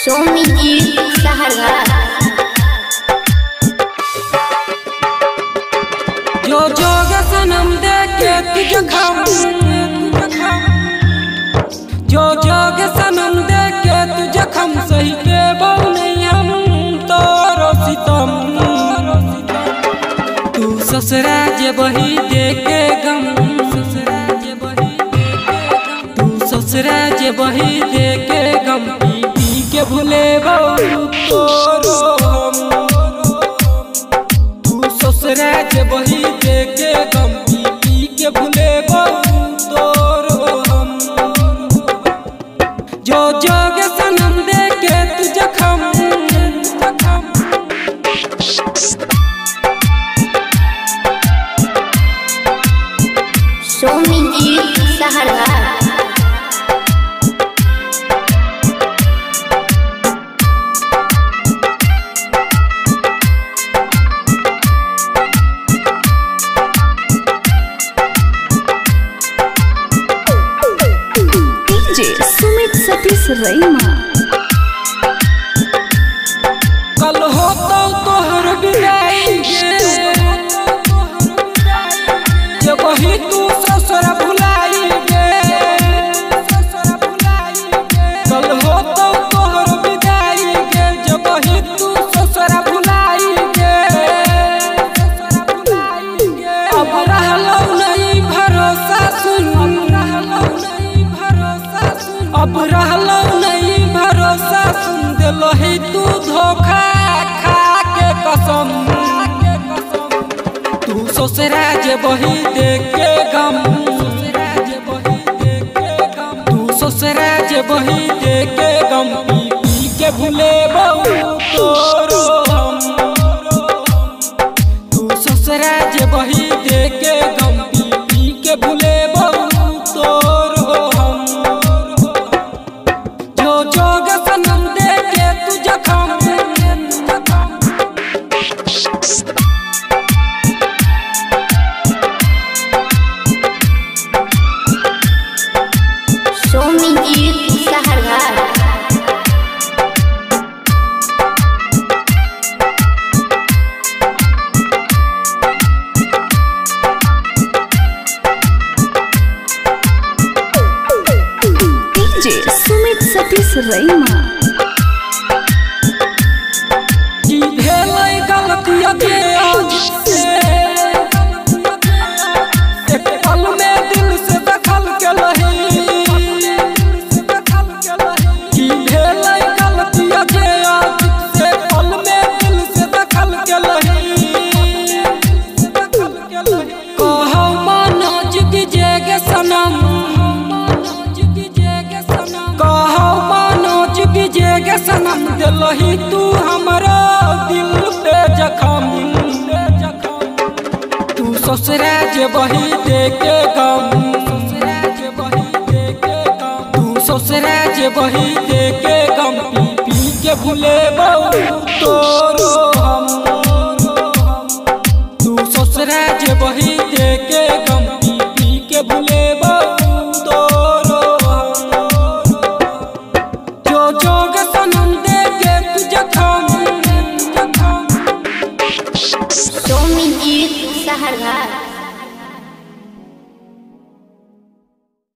सोमी जी सहरगा जो जोग सनम दे के तुझ खम जो जोग सनम दे के तुझ खम सही के बहु नहीं हम तोरो सितम तू ससुरा जे बही दे के गम ससुरा जे बही दे के गम तू ससुरा जे बही दे के गम पी पी के भूले बहु तोरो हम तू ससुरा जे बही दे के गम पी पी के भूले बहु तोरो हम जो जोग सनम दे के तू जखम जखम सोमी जी सहरगा डीजे सुमित सतीश रैमा कल हो तो तोहर विदाई गे जे वही तू ससुर भुलाई गे कल हो तो तोहर विदाई गे जे वही तू ससुर भुलाई गे अब रहलो नहीं भरोसा सुन अब रहलो नहीं भरोसा सुन दिलो ही तू धोखा खा के कसम तू ससुरा जे बही दे के गम तू ससुरा जे बही दे के गम पी पी के भूले बहु तोरो हम तू ससुरा जे बही दे के गम पी पी के भूले बहु तोरो हम जो जोग सनम दे के तू जखम सोमी जी सहरगा डीजे सुमित सतीश रैमा की भेलै गलती के आज से एक पल में दिल से दखल के लही की भेलै गलती के आज से पल में दिल से दखल के लही कहो मानो जुग जेगे सनम कहो मानो जुग जेगे सनम दिलही तू हमरा दिल पे जखम तू ससुरा जे बही दे के गम तू ससुरा जे बही दे के गम पी पी के भूले बहु तोरो